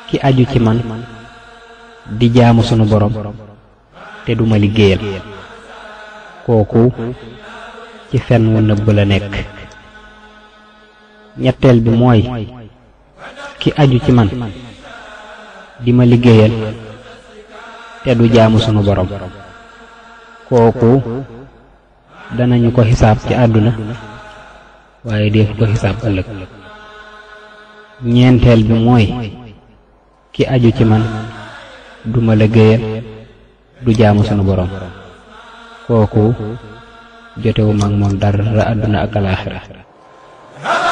ki aju ci man di jaamu sunu borom te duma liggéeyal kooku ci fen wu nëbb la nekk ñetteel bi mooy ki aju ci man di ma liggéeyal te du jaamu sunu borom kooku danañu ko xisaab ci àdduna waaye def ko xisaab ëllëg ñeenteel bi mooy ki aju ci man du ma liggéeyal du jaamu sunu borom kooku jotewu mag moom dara àdduna ak alaaxira